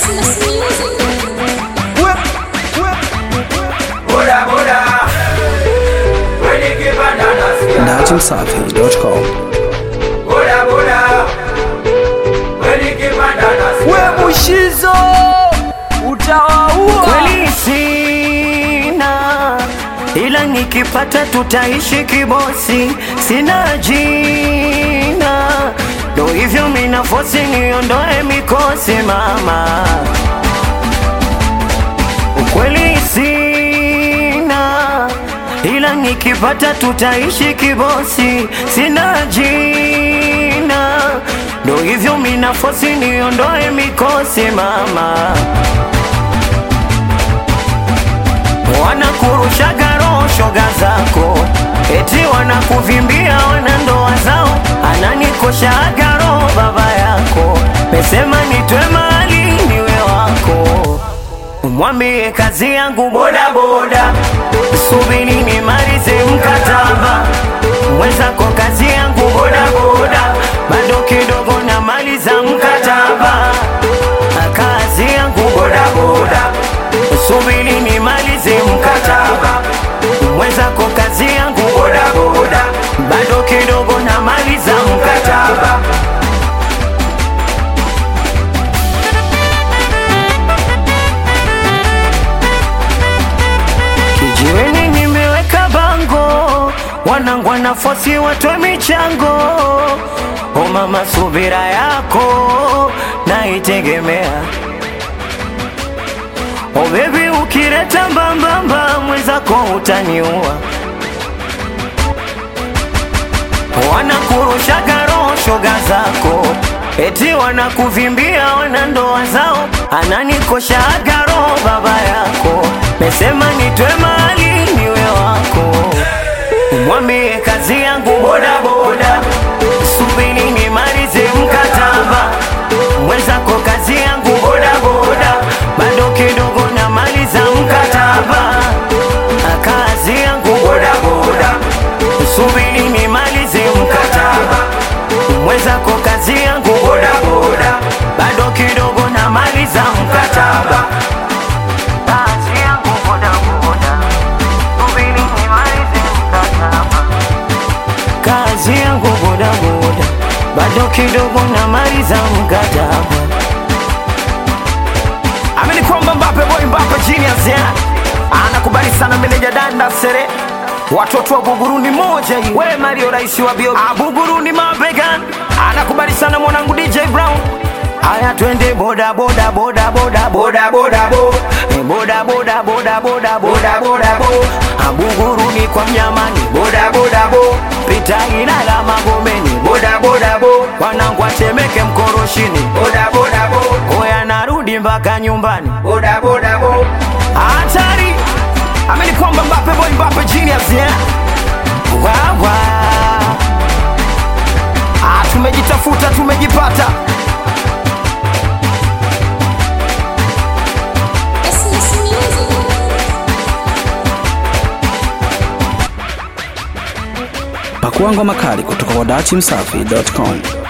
Christmas music. Boda boda, kwenye kibanda nasikia. Datimsafi.com Boda boda, kwenye kibanda nasikia. we mushizo utawaua kweli sina, ila nikipata tutaishi kibosi, sina jina, ndo hivyo mina fosi niondoe mikosi mama, ukweli sina, ila nikipata tutaishi kibosi, sina jina, ndo hivyo mina fosi niondoe mikosi mama wanakurushaga roho shoga zako, eti wanakuvimbia wana ndoa zao, ananikoshaga roho baba yako, mesema nitwe mali niwe wako, umwambie kazi yangu boda boda, subiri nimalize mkataba mwenzako, kazi yangu boda boda, bado kidogo namaliza mkataba, kazi yangu boda boda subiri nimalize mkataba mwenzako kazi yangu boda boda bado kidogo namaliza mkataba kijiweni nimeweka bango wanangu wanafosi watwe michango o mama subira yako naitegemea Oh baby ukileta mbambamba mwenzako utaniua wanakurushaga roho shoga zako eti wanakuvimbia wana ndoa zao ananikoshaga roho baba yako mesema nitwe mali niwe wako mwambie kazi yangu boda boda subiri nimalize mkataba mwenzako kazi yangu boda boda bado kidogo namaliza mkataba kazi yangu boda boda subiri nimalize mkataba mwenzako kazi yangu boda boda bado kidogo namaliza mkataba kazi yangu boda boda subiri nimalize mkataba kazi yangu boda boda bado kidogo namaliza mkataba amini kwamba Mbappe boy Mbappe genius ya anakubali sana meneja danda sere watoto wa Buguruni moja hii we Mario rais wa bio Buguruni mabegan anakubali sana mwanangu DJ Brown Aya twende boda boda boda boda boda boda bo Eh, boda boda boda boda boda boda bo Abuguruni kwa mnyamani boda boda bo Pita Ilala Magomeni boda boda bo Wanangu watemeke mkoroshini boda boda bo Oya narudi mpaka nyumbani boda boda bo hatari amini kwamba Mbappe boy Mbappe genius ya Wawa ah, tumejitafuta tumejipata Christmas music. Pakua ngoma kali kutoka kwa Datimsafi.com